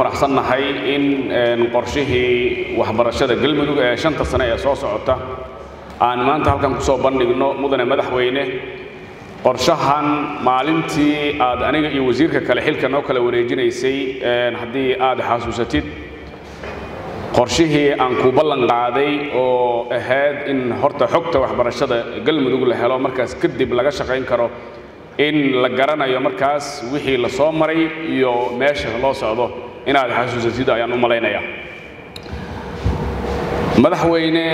faraxsannahay in qorshihii waxbarashada galmudug ee shanta sane ee soo socota aan maanta halkan kusoo bandhigno mudane madaxweyne qorshahan maalintii aad aniga iyo wasiirka kale xilka noo kala wareejinaysay haddii aad xasuusatid qorshihii aan ku ballan qaaday oo ahayd in horta xogta waxbarashada galmudug la helo markaas kadib laga shaqayn karo in la garanayo markaas wixii la soo maray iyo meesha loo socdo inaad xasuusatid ayaan u malaynayaa madaxweyne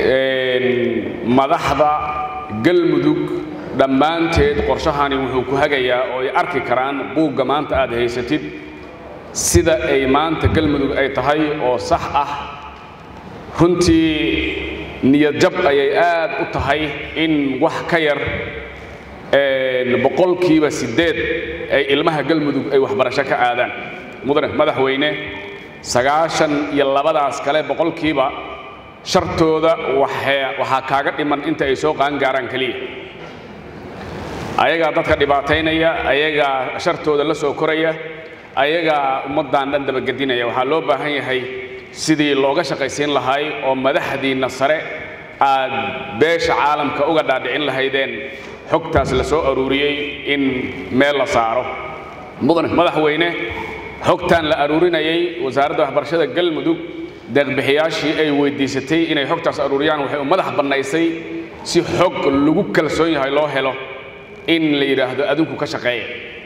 madaxda galmudug dhammaanteed qorshahani wuxuu ku hagayaa oo ay arki karaan buugga maanta aad haysatid sida ay maanta galmudug ay tahay oo sax ah runtii niyadjab ayay aad u tahay in wax ka yar boqolkiiba siddeed ay ilmaha galmudug ay waxbarasho ka aadaan mudane madaxweyne sagaashan iyo labadaas kale boqolkiiba shartooda waxaa kaaga dhiman inta ay soo qaangaaraan keliya ayagaa dadka dhibaataynaya ayagaa shartooda la soo koraya ayagaa ummaddan dhan dabagedinaya waxaa loo baahan yahay sidii looga shaqaysiin lahay oo madaxdiinna sare aad beesha caalamka uga dhaadhicin lahaydeen xogtaas la soo aruuriyey in meel la saaro mudane madaxweyne xogtan la aruurinayay wasaaradda waxbarashada galmudug deeqbixiyaashii ay weydiisatay inay xogtaas aruuriyaan waxay u madax bannaysay si xog lagu kalsoon yahay loo helo in la yidhaahdo adinku ka shaqeeya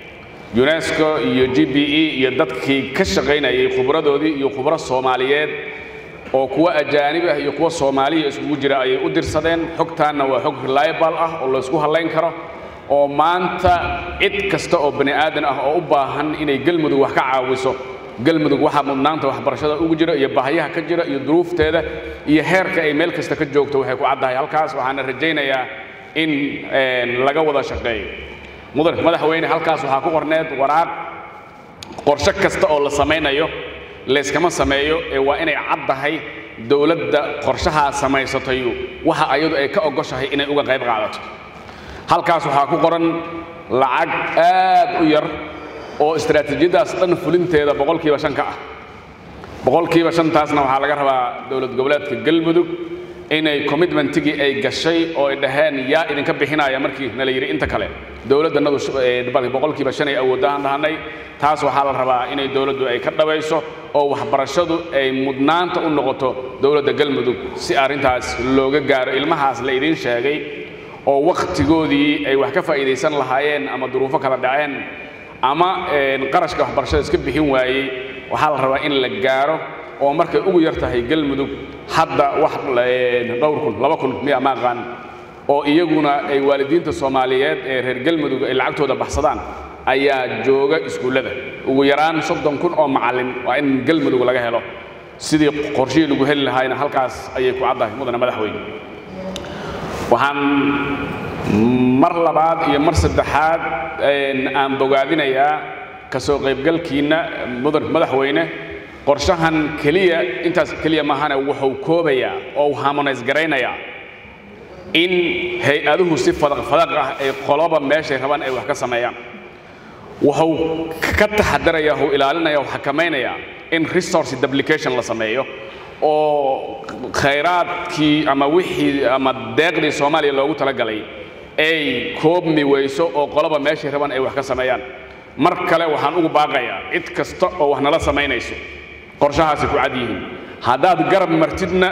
unesco iyo g b e iyo dadkii ka shaqaynayay khubradoodii iyo khubro soomaaliyeed oo kuwa ajaanib ah iyo kuwa soomaaliya iskugu jira ayay u dirsadeen xogtaanna waa xog reliable ah oo laysku hallayn karo oo maanta cid kasta oo bani aadan ah oo u baahan inay galmudug wax ka caawiso galmudug waxaa mudnaanta waxbarashada ugu jira iyo baahiyaha ka jira iyo duruufteeda iyo heerka ay meel kasta ka joogto waxay ku caddahay halkaas waxaana rajaynayaa in laga wada shaqeeyo mudan madaxweyne halkaas waxaa ku qorneed waraaq qorshe kasta oo la samaynayo layskama sameeyo ee waa inay caddahay dowladda qorshahaa samaysatayu waxa ayadu ay ka ogoshahay inay uga qayb qaadato halkaas waxaa ku qoran lacag aad u yar oo istaraatiijiyadaas dhan fulinteeda boqolkiiba shan ka ah boqolkiiba shantaasna waxaa laga rabaa dowlad goboleedka galmudug inay commitmentigii ay gashay oo ay dhaheen yaa idinka bixinaya markii nala yidhi inta kale dowladdannadu boqolkiiba shan ay awooddahan dhahanay taas waxaa la rabaa inay dowladdu ay ka dhabayso oo waxbarashadu ay mudnaanta u noqoto dowladda galmudug si arrintaas looga gaaro ilmahaas la idiin sheegay oo wakhtigoodii ay wax ka faa'iidaysan lahaayeen ama duruufo kala dhaceen ama qarashka waxbarashada iska bixin waayey waxaa la rabaa in la gaaro oo markay ugu yar tahay galmudug hadda wax dhowr kun laba kun miya ma aqaan oo iyaguna ay waalidiinta soomaaliyeed ee reer galmudug ay lacagtooda baxsadaan ayaa jooga iskuullada ugu yaraan soddon kun oo macallin waa in galmudug laga helo sidii qorshihii lagu heli lahaayna halkaas ayay ku caddahay mudane madaxweyne waxaan mar labaad iyo mar saddexaad aan bogaadinayaa ka soo qaybgalkiinna mudan madaxweyne qorshahan keliya intaas keliya maahane wuxuu koobayaa oo uu harmonays garaynayaa in hay-aduhu si fadaq fadaq ah ay qoloba meeshay rabaan ay wax ka sameeyaan wuxuu ka taxadaraya uu ilaalinaya uu xakamaynayaa in resource duplication la sameeyo oo khayraadkii ama wixii ama deeqdii soomaaliya loogu talagalay ay koobmi weyso oo qoloba meeshay rabaan ay wax ka sameeyaan mar kale waxaan ugu baaqayaa cid kasta oo wax nala samaynayso qorshahaasi ku cad yihiin haddaad garab martidna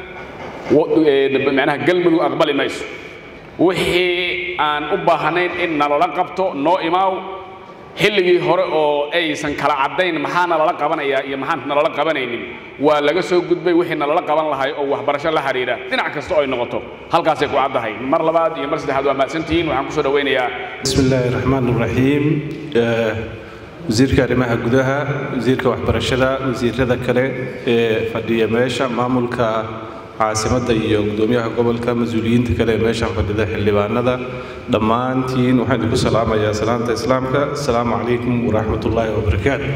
macnaha galmudug aqbali mayso wixii aan u baahnayn in nalala qabto noo imaaw xilligii hore oo aysan kala caddayn maxaa nalala qabanayaa iyo maxaan nalala qabanaynin waa laga soo gudbay wixii nalala qaban lahay oo waxbarasho la xidhiidha dhinac kasta oo ay noqoto halkaasay ku caddahay mar labaad iyo mar saddexaad waa mahadsantihiin waxaan kusoo dhawaynayaa bismi illaahi raxmaan raxiim wasiirka arrimaha gudaha wasiirka waxbarashada wasiirada kale ee fadhiya meesha maamulka caasimadda iyo gudoomiyaha gobolka mas-uuliyiinta kale ee meeshan fadhida xildhibaanada dhammaantiin waxaan idinku salaamayaa salaanta islaamka asalaamu calaykum waraxmatullaahi wabarakaatu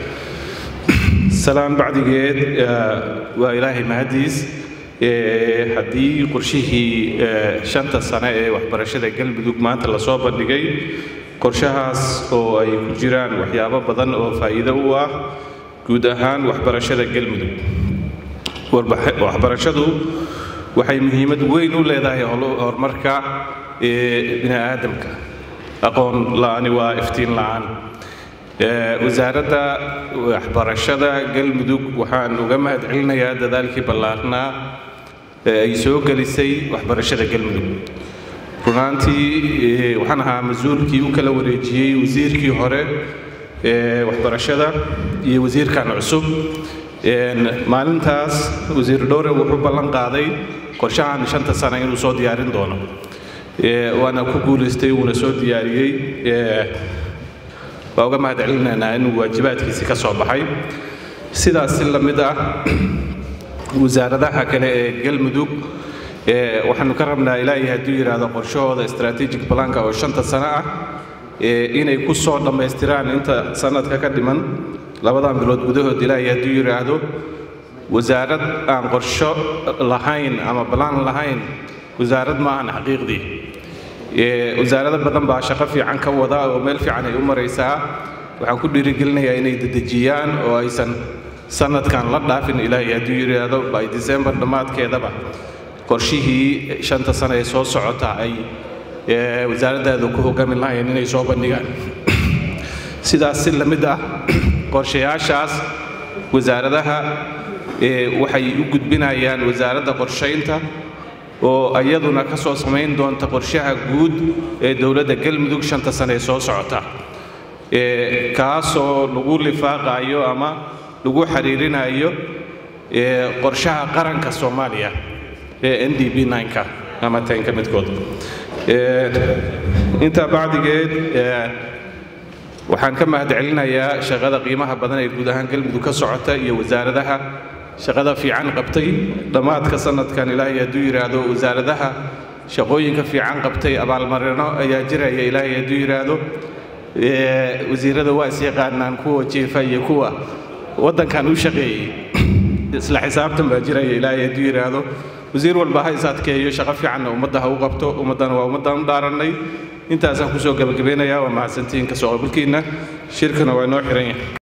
salaan bacdigeed waa ilaahay mahadiis haddii qorshihii shanta sane ee waxbarashada galmudug maanta lasoo bandhigay qorshahaas oo ay ku jiraan waxyaabo badan oo faa'iido u ah guud ahaan waxbarashada galmudug waxbarashadu waxay muhiimad weyn u leedahay horumarka bini aadamka aqoon la-ani waa iftiin la-aan wasaaradda waxbarashada galmudug waxaan uga mahad celinayaa dadaalkii ballaarnaa ee ay soo gelisay waxbarashada galmudug runaantii waxaan ahaa mas-uulkii u kala wareejiyey wasiirkii hore ee waxbarashada iyo wasiirkan cusub maalintaas wasiir dhowre wuxuu ballan qaaday qorshahan shanta sano inuu soo diyaarin doono waana ku guulaystay wuuna soo diyaariyey waa uga mahad celinaynaa inuu waajibaadkiisi ka soo baxay sidaas si la mid ah wasaaradaha kale ee galmudug waxaanu ka rabnaa ilaahay hadduu yidhaahdo qorshahooda strategic planka oo shanta sano ah inay ku soo dhammaystiraan inta sanadka ka dhiman labadan bilood gudahood ilaahay hadduu yidhaahdo wasaarad aan qorsho lahayn ama balaan lahayn wasaarad maahan xaqiiqdii wasaarado badan baa shaqo fiican ka wada oo meel fiican ay u maraysaa waxaan ku dhiirigelinayaa inay dedejiyaan oo aysan sanadkan la dhaafin ilaahay hadduu yidhaahdo by december dhammaadkeedaba qorshihii shanta sano ee soo socota ay wasaaraddaada ku hogaamin lahayn inay soo bandhigaan sidaas si la mid ah qorshayaashaas wasaaradaha waxay u gudbinayaan wasaaradda qorshaynta oo iyaduna ka soo samayn doonta qorshaha guud ee dowladda galmudug shanta sane ee soo socota kaasoo lagu lifaaqayo ama lagu xiriirinayo qorshaha qaranka soomaaliya ee n d b nka ama tenka midkood intaa bacdigeed waxaan ka mahad celinayaa shaqada qiimaha badan ee guud ahaan galmudug ka socota iyo wasaaradaha shaqada fiican qabtay dhammaadka sanadkan ilaahay hadduu yidhaahdo wasaaradaha shaqooyinka fiican qabtay abaalmarino ayaa jiraya ilaahay hadduu yidhaahdo wasiirada waa is yaqaanaan kuwa jeefa iyo kuwa waddankan u shaqeeyey isla xisaabtan baa jiraya ilaahay hadduu yidhaahdo wasiir walba ha is adkeeyo shaqo fiicanna ummadda ha u qabto ummaddana waa ummaddan u dhaarannay intaasaan kusoo gabagabeynayaa waa mahadsantihiin kasoo qabalkiinna shirkana waa inoo xiran yahay